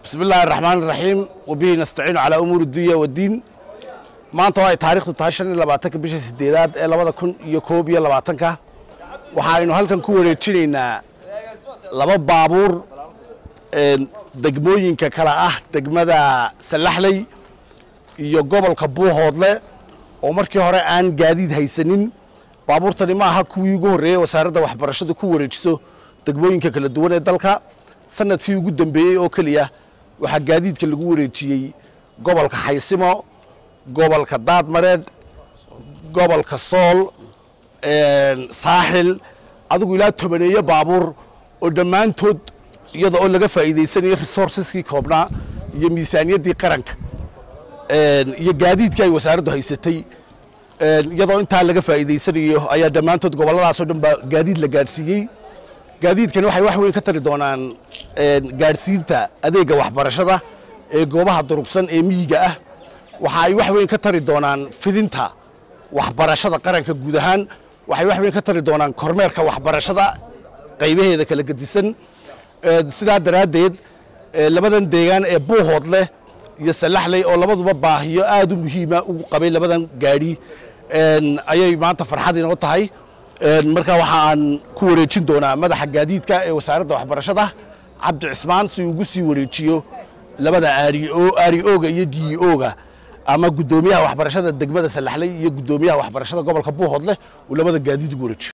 bismi illaahi araxmaan iraxiim wabihi nastaciinu calaa umuuri dunya waddiin maanta waa ay taarikhdu tahay shan iyo labaatanka bisha sideedaad ee labada kun iyo koob iyo labaatanka waxaaynu halkan ku wareejinaynaa laba baabuur degmooyinka kale ah degmada sallaxley iyo gobolka buuhoodle oo markii hore aan gaadiid haysanin baabuurtani ma aha kuwii ugu horreeyey wasaaradda waxbarashadu ku wareejiso degmooyinka kala duwan ee dalka sanadkii ugu dambeeyey oo keliya waxaa gaadiidka lagu wareejiyey gobolka xaysimo gobolka daadmareed gobolka sool saaxil adigu ilaa tobaneeyo baabuur oo dhammaantood iyada oo laga faa'iidaysanayo resourceskii koobnaa iyo miisaaniyaddii qaranka iyo gaadiidkii ay wasaaraddu haysatay iyadoo intaa laga faa'iidaysanayo ayaa dhammaantood gobolladaasoo dhan baa gaadiid la gaadhsiiyey gaadiidkani waxay wax weyn ka tari doonaan gaadhsiinta adeegga waxbarashada ee goobaha durugsan ee miyiga ah waxa ay wax weyn ka tari doonaan fidinta waxbarashada qaranka guud ahaan waxay wax weyn ka tari doonaan kormeerka waxbarashada qaybaheeda kala gedisan sidaa daraaddeed labadan deegaan ee buuhood leh iyo sallaxley oo labaduba baahiyo aad u muhiima ugu qabay labadan gaadhi ayay maanta farxad inoo tahay marka waxaan ku wareejin doonaa madaxa gaadiidka ee wasaaradda waxbarashada cabdi cismaan si uu ugu sii wareejiyo labada aari oga iyo d oga ama guddoomiyaha waxbarashada degmada sallaxley iyo guddoomiyaha waxbarashada gobolka buuhoodleh uu labada gaadiid ugu wareejiyo